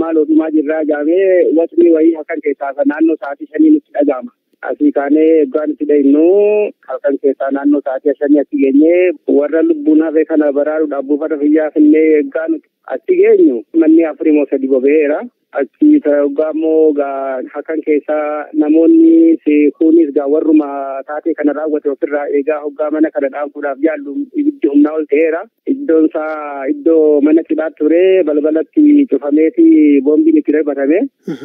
maal odumaa jirraa jaamee wasni wayii halkan keessaa naannoo sa'aatii shanii nutti dhaga'ama. Asii kaanee eeggaan itti dhayinnu halkan keessaa naannoo sa'aatii shanii achi geenyee warra lubbuun hafe kana baraaruudhaaf buufata fayyaa finnee eeggaan achi geenyu manni afurii moo sadi bobeera. Achi hoggaa immoo halkan keessaa namoonni kunis gaa warruma taatee kana raawwate ofirraa eegaa hoggaa mana kana dhaanfuudhaaf yaallu ibiddi humnaa ol ta'eera. Iddoon isaa iddoo mana cidhaa ture balbalatti cufameeti boombiin itti darbatame.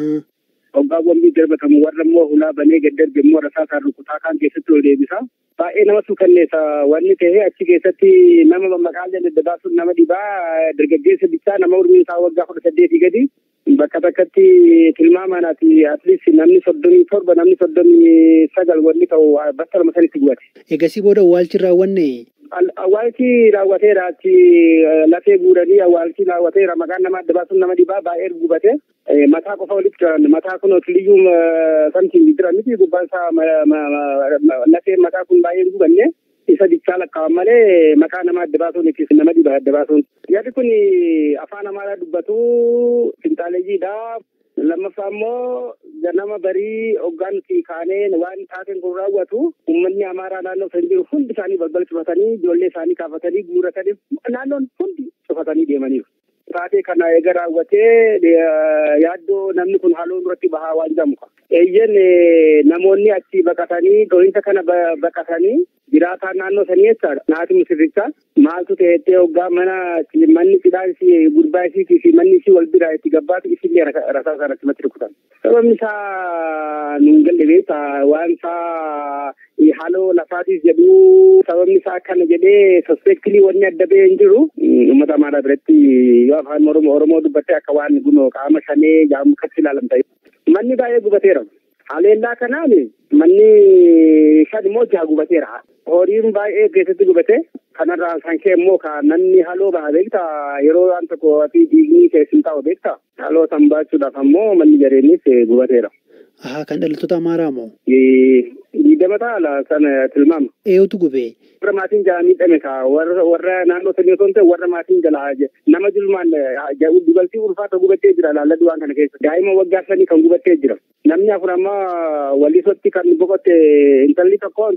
Hoggaa boombiin darbatamu warra immoo hulaa banee gad darbe immoo rasaasaan rukutaa kan keessatti ol deebisa. Baay'ee nama suukanneessa wanni ta'e achi keessatti nama maqaan dadhabaa sun nama dhibaa dargaggeessa bichaa nama umriin isaa waggaa kudha saddeetii gadi. Bakka takkatti tilmaamaan ati atleast namni soddomii torba namni soddomii sagal wanni ta'u bakka lama sanitti gubate. Egasii booda awwaalchi raawwanne. Awwaalchi raawwateera achi lafee guuranii awwaalchi raawwateera maqaan nama adda baasuun nama dhibaa baay'ee gubate. Mataa qofa walitti jiran mataa kun otiliyyuu samtiin jira miti gubbaan isaa lafee mataa kun baay'ee gubanne. isa dichaa lakkaa'an malee maqaa nama adda baasuun ittis nama dhiba adda baasuun. Yaadi kun afaan amaaraa dubbatu finxaaleeyyiidha. Lammaffaa immoo ganama barii hoggaan nuti kaanee waan taateen kun raawwatu uummanni amaaraa naannoo san jiru hundi isaanii balbala cufatanii ijoollee isaanii kaafatanii guuratanii naannoon hundi cufatanii deemaniiru. Taatee kana eega raawwatee yaaddoo namni kun haaloo duratti bahaa waan jedhamu. Eeyyen namoonni achi baqatanii dhohinsa kana baqatanii jiraataa naannoo sanii jechaadha. Naati musirricha maaltu ta'ettee hoggaa mana manni cidhaa isii gurbaa isiitii fi manni isii wal biraa itti gabbaatu isillee rasaa isaa irratti rukutan. Sababni isaa nuun galle beektaa waan isaa haaloo lafaatiif jedhu sababni isaa akkana jedhee sospeektilii wanni adda bahee hin jiru uummata amaaraa biratti yoo afaan oromoo oromoo dubbattee akka waan gunoo qaama shanee jaamu katti ilaalamta. Manni baay'ee gubateera. Haleellaa kanaan manni shan immoo jaha gubateera. Horiin baay'ee keessatti gubate kanarraa kan ka'e immoo kan namni haloo baha beekta yeroo waan tokko fi dhiigni keessin taa'u beekta haloo san baachuudhaaf ammoo manni jareenis gubateera. Ahaa kan dhalattoota Amaaraa moo? Diidama taala kan tilmaama. Eenyutu gubee? Warra maatiin jala miidhame ka warra naannoo sanii osoo hin ta'e warra maatiin jala nama julmaan dugaltii ulfaata gubattee jira laalladhu waan kana keessa. Daa'ima waggaa sanii kan gubattee jira. Namni afur ammaa wallisotti kan boqotte intalli tokko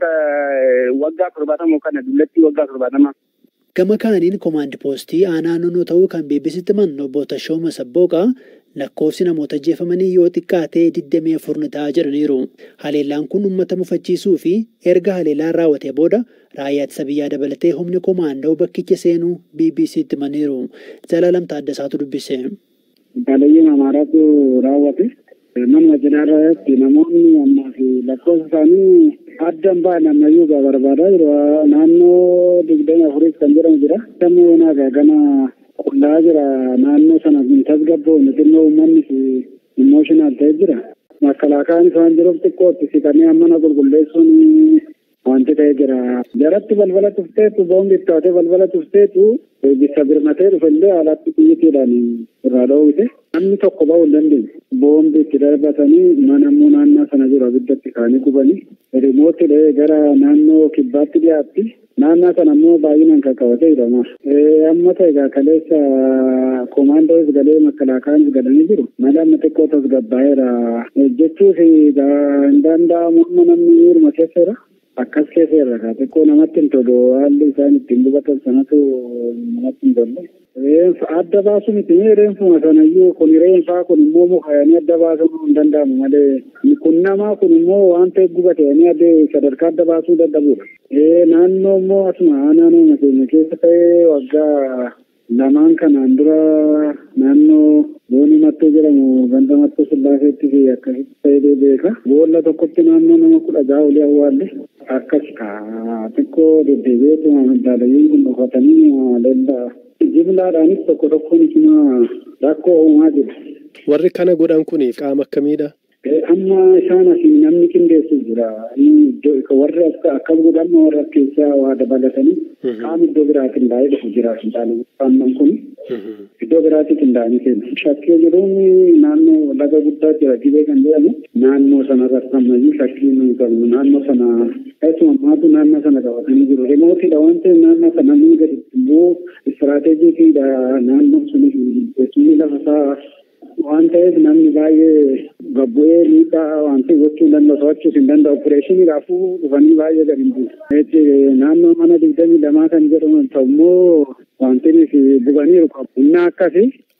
waggaa torbaatamoo kana dullattii waggaa torbaatamaa. Gama kaaniin koomaandi poostii aanaa naannoo ta'uu kan beeksisitti man obbo Tashooma Sabbooqaa lakkoofsi namoota ajjeefamanii yoo xiqqaatee 24 ta'aa jedhaniiru. Haleellaan kun uummata mufachiisuu fi erga haleellaan raawwatee booda raayyaa ittisa biyyaa dabalatee humni koomaandoo bakkicha seenuu BBC'tti himaniiru. Zalaalam Taaddasaatu dubbise. Baadiyyaa Amaaraatu raawwate. Manuma jiraarratti namoonni ammaa fi lakkoofsa isaanii addan ba'an ammayyuu barbaadaa jiru. Naannoo digdami afuris kan jedhamu jira. Sammuu yoonaa gana qullaa jira naannoo sana tasgabboon xinnoo uummanni fi immooshinal ta'e jira. Makalaakaan isaan jiruuf xiqqootti siqanii mana qulqulleessuun wanti ta'e jira. Jaratti balbala tufteetu boombi ittaatee balbala tufteetu bisa birmatee dhufellee alatti xiyyiitiidhaan irraa dhoowwite. Namni tokko ba'uu hin dandeenye. Boombi itti darbatanii mana immoo naannoo sana jiru abiddatti kaanii gubanii. Rimooti dhahee gara naannoo kibbaatti dhiyaatti. Naannoo sana immoo baay'inaan kan qabatee jedhama. Amma ta'e egaa kaleessa koomaandoos galee makalaakaanis galanii jiru. Mala amma xiqqoo tasgabbaa'eera. Jechuuf hin danda'amu amma namni hirma keessa jira. Akkas keessa irra kaa xiqqoo namatti hin tolu haalli isaan ittiin gubatan sanatu namatti hin tolle. Reenfa adda baasu miti reenfuma sanayyuu kun reenfaa kun immoo mukayanii adda baasuu hin danda'amu malee kun namaa kun immoo waan ta'e gubatanii adda sadarkaa adda baasuu dadhabudha. Naannoo immoo asuma naannoo keenya keessa ta'ee waggaa lamaan kanaan dura naannoo booni mattoo jedhamu ganda mattoo sillaaseetti fi akkasitti ta'ee beeka. Boolla tokkotti naannoo nama kudha jaha olii awwaalle akkas xiqqoo deddeebi'eetuma madaalayyiin kun dhufatanii leellaa. jimlaadhaanis tokko tokkoon isuma rakkoo uumaa jiru. Warri kana godhan kun qaama akkamiidha? Amma isaan asii namni qindeessu jira. Warri akkas godhan warra keessaa waa dabalatanii qaama iddoo biraatiin qindaa'ee dhufu jira. Qaamnan kun iddoo biraatii qindaa'anii kennu. Shakkii jiruun naannoo laga guddaa jira dhibee kan jedhamu naannoo sana rassammayyuu shakkii nuyi qabnu naannoo sana keessumaa maatu naannoo sana qabatanii jiru. Remootiidha waan ta'eef naannoo sana ni gadi immoo istiraateejiitiidha naannoon sun teessumni lafa isaa waan ta'eef namni baay'ee gabbu'ee miidhaa wanti gochuu hin danda'u to'achuus hin danda'u opereeshiniidhaafuu dhufanii baay'ee gadi hin buusu. Naannoo mana digdamii lamaa kan jedhamu ta'ummoo wanti nuti buganiiru qabu. Inni akkasi